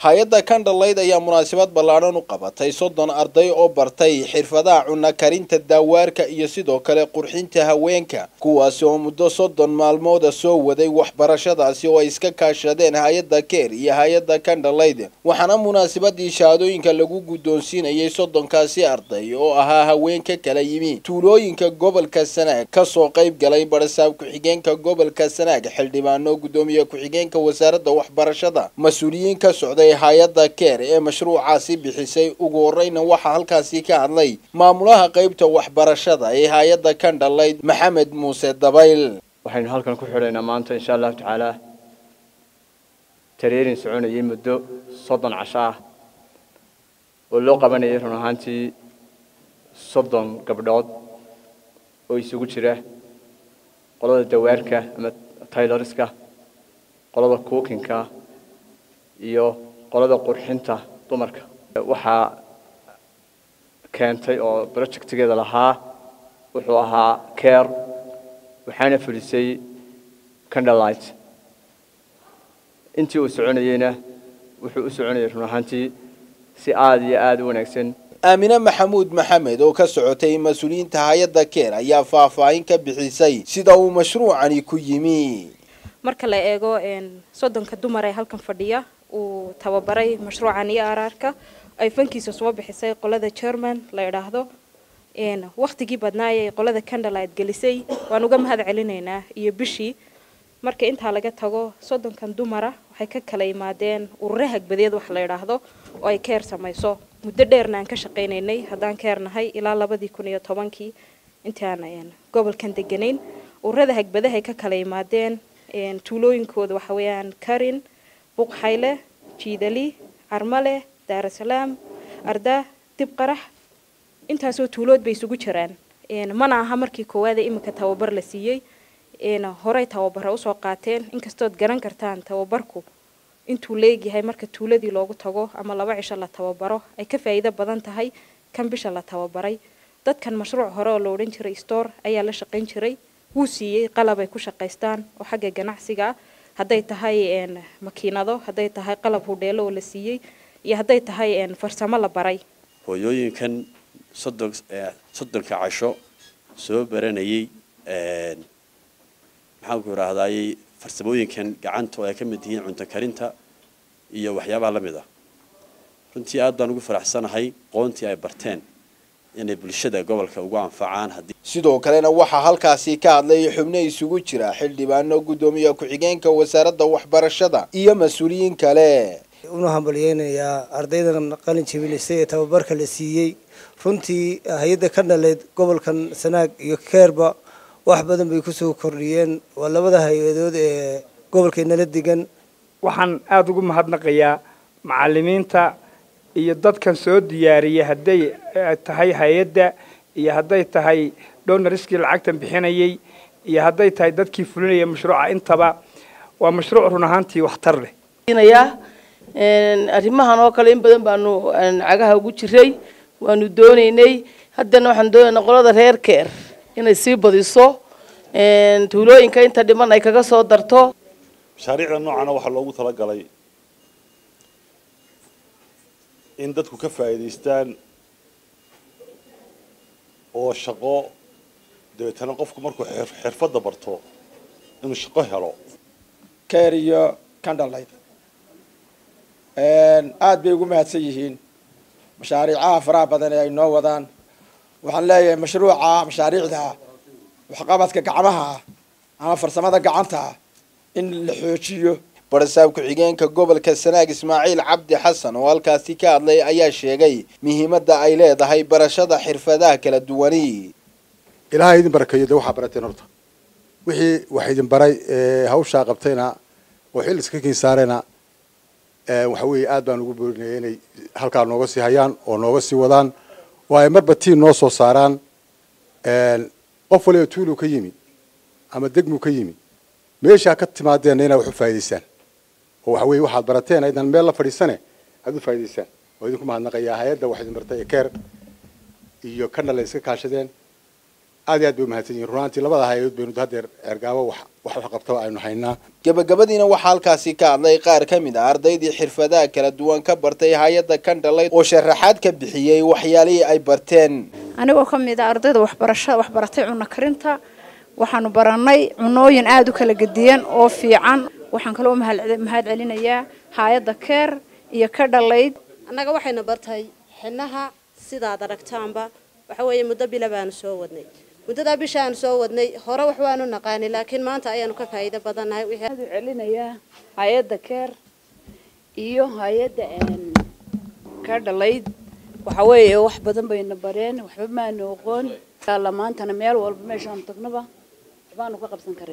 hay-adda kandhalayd ayaa munaasabad ballaadhan u qabatay soddon arday oo bartay xirfadaha cunno karinta daawaarka iyo sidoo kale qurxinta haweenka kuwaasi oo muddo soddon maalmooda soo waday waxbarashadaasi oo ay iska kaashadeen hay-adda keer iyo hay-adda kandhalayd waxaana munaasabadii shahaadooyinka lagu guddoonsiinayay soddonkaasi arday oo ahaa haweenka kala yimi tuulooyinka gobolka sanaag kasoo qayb galay barasaab ku-xigeenka gobolka sanaag xildhibaano guddoomiye ku-xigeenka wasaaradda waxbarashada mas-uuliyiin ka socday hay-adda keer ee mashruucaasi bixisay ugu horeyna waxaa halkaasi ka hadlay maamulaha qeybta waxbarashada ee hay-adda kandhalayd maxamed muuse dabayl waxaynu halkan ku xidhaynaa maanta insha allahu tacaala tareerin soconayay muddo soddon casho ah oo loo qabanayay run ahaantii soddon gabdhood oo isugu jira qolada dawaarka ama tayloriska qolada cookinka iyo qolada qurxinta dumarka waxaa keentay oo projectigeeda lahaa wuxuu ahaa care waxaana fulisay candlelight intii uu soconayeyna wuxuu u soconayay run ahaantii si aada iyo aada u wanaagsan aamine maxamuud maxamed oo ka socotay mas-uuliyiinta hay-adda keer ayaa faahfaahin ka bixisay sida uu mashruucani ku yimi marka la eego soddonka dumar ee halkan fadhiya uu tababaray mashruucan iyo araarka ay fankiisa soo bixisay qolada german la idhaahdo waktigii badnaayay qolada candlelight gelisay waan uga mahad celinaynaa iyo bishii marka intaa laga tago soddonkan dumara waxay ka kala yimaadeen urure hagbadeed wax la idhaahdo oo ay keer samayso muddo dheerna aan ka shaqaynaynay haddaan keer nahay ilaa labadii kun iyo tobankii intaan gobolkan deganayn ururada hagbadahay ka kala yimaadeen tuulooyinkooda waxa weeyaan karin buqxayle jiidali carmale daarasalaam arda dib qarax intaasoo tuulood bay isugu jiraan mana aha markii koowaada iminka tababar la siiyey horey tababara usoo qaateen inkastood garan kartaan tababarku intuu leegyahay marka tuuladii loogu tago ama laba cisho la tababaro ay ka faa'iido badan tahay kan bisha la tababaray dadkan mashruuc hore oo la odhan jiray store ayaa la shaqayn jiray wuu siiyey qalab ay ku shaqaystaan oo xagga ganacsiga ah hadday tahay makiinado hadday tahay qalab hudheelo oo la siiyey iyo hadday tahay farsamo la baray hooyooyinkan soddon soddonka casho soo baranayay maxaanku idhaahdayy farsamooyinkan gacanta oo ay ka mid yihiin cunto karinta iyo waxyaabaha la mid ah runtii aad baan ugu faraxsanahay qoontii ay barteen inay bulshada gobolka ugu anfacaan haddii sidoo kalena waxaa halkaasi ka hadlay xubno isugu jira xildhibaano guddoomiye ku-xigeenka wasaaradda waxbarashada iyo mas-uuliyiin kale una hambalyeynayaa ardaydan qalin jabilisay ee tababarka la siiyey runtii hay-adda ka dhaleyd gobolkan sanaag iyo keerba wax badan bay kusoo kordhiyeen waa labada hay-adood ee gobolkeennala degan waxaan aada ugu mahadnaqayaa macalimiinta iyo dadkan soo diyaariyay hadday tahay hay-adda iyo hadday tahay dhonariskii lacagtan bixinayay iyo hadday tahay dadkii fulinaya mashruuca intaba waa mashruuc run ahaantii waxtar leh arrimahan oo kale in badan baanu cagaha ugu jiray waanu doonaynay haddana waxaan doonaynaa qolada reer keer inay sii badiso tuulooyinka inta dhiman ay kaga soo darto mashaariicda noocana waxaa loogu talagalay in dadku ka faa'iidaystaan oo shaqo dabeetana qofku markuu xirfadda barto inuu shaqo helo keer iyo candlelight aada bay ugu mahadsan yihiin mashaariicaha faraha badan ee ay noo wadaan waxaan leeyahay mashruuca mashaariicda waxqabadka gacmaha ah ama farsamada gacanta ah in la xoojiyo barasaab ku-xigeenka gobolka sanaag ismaaciil cabdi xasan oo halkaasi ka hadlay ayaa sheegay muhiimadda ay leedahay barashada xirfadaha kala duwani ilaahay idin barakeeyo dee waxaa barateen horta wixii wax idin baray hawshaa qabtayna oo xil iska kiin saarayna waxa weeye aad baan ugu boorinaya inay halkaa nooga sii hayaan oo nooga sii wadaan oo ay marba tiin noo soo saaraan qof waliba tuuluu ka yimi ama degmuu ka yimi meeshaa ka timaadeenna inaad wax u faa'idaysaan oo waxa weeye waxaad barateen aydan meel la fadhiisane aad u faa'idaysaan oo idinku mahadnaqayaa hay-adda wax idin bartay ee keer iyo kana la iska kaashadeen aad iyo aad bay umahadsan yihin runaantii labada hay-adood baynu haddeer ceergaabo wax wax wax qabtaba aynu haynaa gabagabadiina waxaa halkaasi ka hadlay qaar ka mid ah ardaydii xirfadaha kala duwan ka bartay hay-adda kandhalay oo sharaxaad ka bixiyey waxyaalihii ay barteen anigoo ka mid ah ardayda waxbarashada waxbaratay cunno karinta waxaanu baranay cunooyin aada u kala gediyan oo fiican waxaan kaloo mahad celinayaa hay-adda keer iyo ka dhalayd annaga waxayna bartay xinaha sidaad aragtaanba waxa weeye muddo bila baanu soo wadnay muddadaa bisha aanu soo wadnay hore wax waanu naqaanay laakiin maanta ayaanu ka faa'iido badannahay waxaan u celinayaa hay-adda keer iyo hay-adda ka dhalayd waxa weeye wax badan bayna bareen waxba maanu oqoon maantana meel walba meeshaanu tagnaba waxbaanu ka qabsan karay